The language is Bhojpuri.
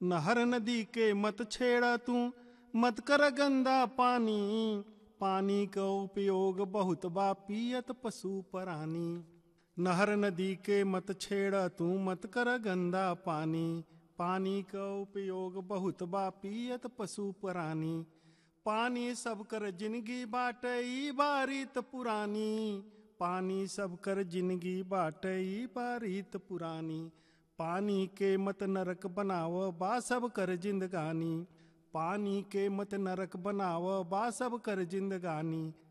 नहर नदी के मत छेड़ा तू मत कर गंदा पानी पानी का उपयोग बहुत बा पियत पशु प्राणी नहर नदी के मत छेड़ा तू मत कर गंदा पानी पानी का उपयोग बहुत बा पियत पशु प्राणी पानी सब कर जिंदगी बाटे ई बारीत पुरानी पानी सब कर जिंदगी बाटे ई बारीत पुरानी पानी के मत नरक बनाव बा सब कर जिंदगानी पानी के मत नरक बनाव बा सब कर जिंदगानी